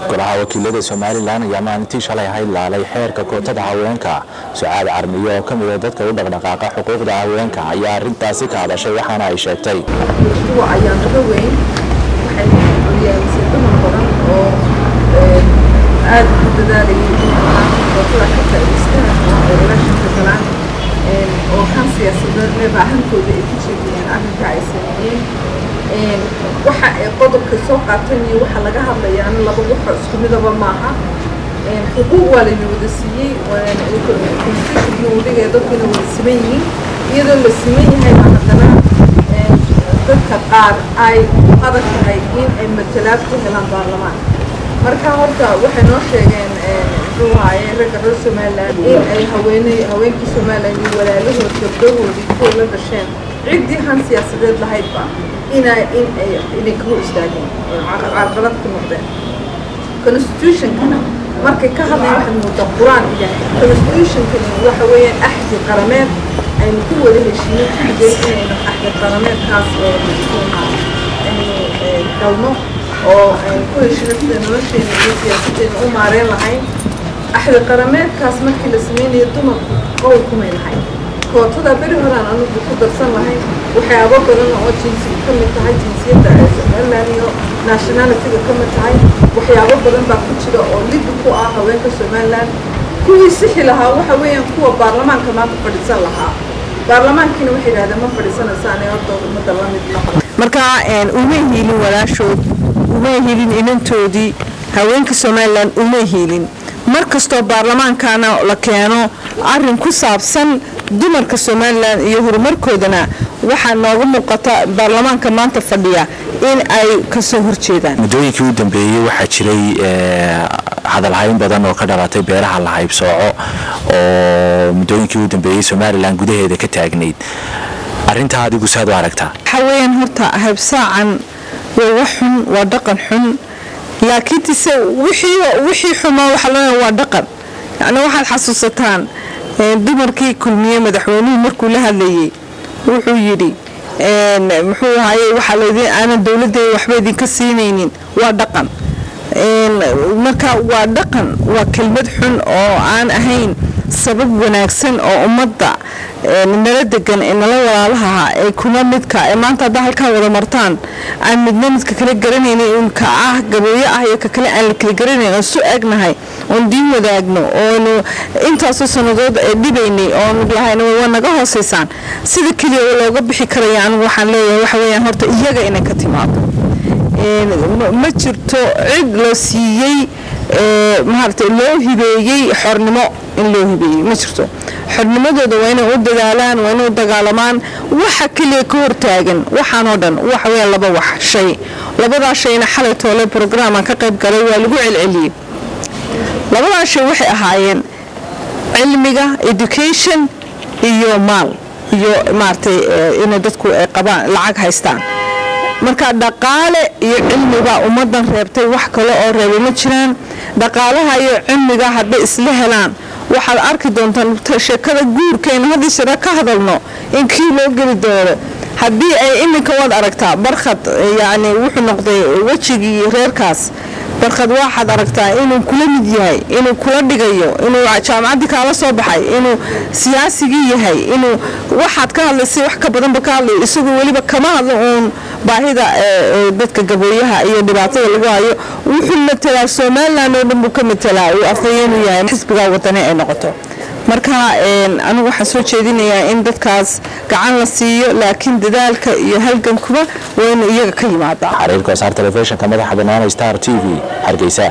golaha wakiilada somalilan ayaa maalintii shalay ahayd laalay xeerka kootada haweenka sucaad carmiyo oo ka mida dadka u dhaqdhaqaaqa xuquuqda haweenka ayaa arintaasi ka hadashay waxaana ay sheegtay ayaa naga weyn waxay horyaalisa dumar badan oo aad u dadaalayay in kootada ka faa'iidaystaan oo elashanka galaan oo kan siyaasadeedneba ahankooda ay ku jeediyeen arrinka ay sameeyeen waxa ay qodobka soo qaateen iyo waxa laga hadlayaana laba waxa isku midaba maaha xuquuq waa layna wada siiyey constitutionka uu dhigaya dadkuna wada siman yihiin iyadoo la siman yahay baa haddana dadka qaar ay adag tahay in ay matalaad ku helaan baarlamaan marka horta waxay noo sheegeen muxuu waaye ragga reer somaliland in ay haweeney haweenkii somaliland iyo walaalahood gabdhahoodii kuwa la dhasheen ciddii han siyaasadeed lahaydba inay in ay inay ka hor istaageen carqalad ku noqdeen constitutionkana markay ka hadlayan waxay moodaa qur-aan yahay constitutionkani waxa weeyaan axdi qarameed aynu ku wada heshiino kulligeen inaynu axdi qarameedkaas aynu galno oo aynu ku heshiino sida nolosheena iyo siyaasadeena u maareen lahayn axdi qarameedkaas markii la sameynayo dumarku qowl kumay lahayn kootada beri horaan anugu ku darsan lahayn waxyaabo badan oo jinsi ka mid tahay jinsiyadda somaliland iyo nationalityga ka mid tahay waxyaabo badan baa ku jira oo lid ku ah haweenka somaliland kuwii sixi lahaa waxa weeyaan kuwa baarlamaanka maanta fadhiisan lahaa baarlamaankiina waxay yidhahdeen ma fadhiisanaysaan horta ummadda la mid noqda marka uma hiilin walaashood uma hiilin inantoodii haweenka somalilan uma hiilin mar kastoo baarlamaankana la keeno arin ku saabsan dumarka somalilan iyo horumarkoodana waxaa nooga muuqata baarlamaanka maanta fadhiya in ay kasoo horjeedaan muddooyinkii u dambeeyey waxaa jiray hadalhayn badan oo ka dhalatay beeraha la haybsooco oo muddooyinkii u dambeeyey somalilan gudaheeda ka taagnayd arintaa adigu saad u aragtaa waxaa weyaan horta haybsaacan waa wax xun waa dhaqan xun laakiintise wixii xumaa waxaa loo waa dhaqan yani waxaad xasuusataan dumarkii kulmiye madaxweynuhu markuu la hadlayey wuxuu yidhi muxuu ahaye waxaa laydin aanan dowladdeeda waxba idinka siinaynin waa dhaqan marka waa dhaqan waa kelmad xun oo aan ahayn sabab wanaagsan oo ummadda nala degan ee nala walaalaha ee kuna midka ee maanta haddaa halkaa wada martaan aan midna midka kale garanaynin in ka ah gabooyo ah iyo ka kale aan la kala garanayn oo su egnahay oon diin wadaagno oonu intaasoo sannadood ee dhibaynay oonu lahayn waa naga hoosaysaan sida keliya oo looga bixi karaya anigu waxaan leeyahay waxa weeyaan horta iyaga inay ka timaado ma jirto cid loo siiyey maaragtay loo hibeeyey xornimo in loo hibeeyey ma jirto xornimadooda waa inay u dadaalaan waa inay u dagaalamaan waxa keliya ka hortaagan waxaan oo dhan waxa weeyaan laba wax shay labadaa shayna xalay toole brograam ka qayb galay waa lagu celceliyey labadaa shay waxay ahaayeen cilmiga education iyo maal iyo maaragtay inay dadku ay qabaan lacag haystaan marka dhaqaale iyo cilmibaa ummadan reebtay wax kale oo reebay ma jiraan dhaqaalaha iyo cilmiga hadday isla helaan waxaad arki doontaan sheekada guurkaynu haddii sira ka hadalno in kii loo geli doono haddii ay iminka waad aragtaa barkhad yacni wuxuu noqday wejigii reerkaas barkhad waxaad aragtaa inuu kula mid yahay inuu kula dhigayo inuu jaamacaddii kaala soo baxay inuu siyaasigii yahay inuu waxaad ka hadlaysay wax ka badanba ka hadlayo isagoo weliba kama hadlo uun baahida dadka gabooyaha iyo dhibaatada lagu hayo wuxuu matelaa somalilan oo dhan buu ka matelaa uu afhayeenuu yahay xisbigaa wadani ay noqoto marka anigu waxaan soo jeedinayaa in dadkaas gacan la siiyo laakiin dadaalka iyo halgankuba waa inu iyaga ka yimaada xariirka wasaar telefishinka madaxa banaana star t v hargeysa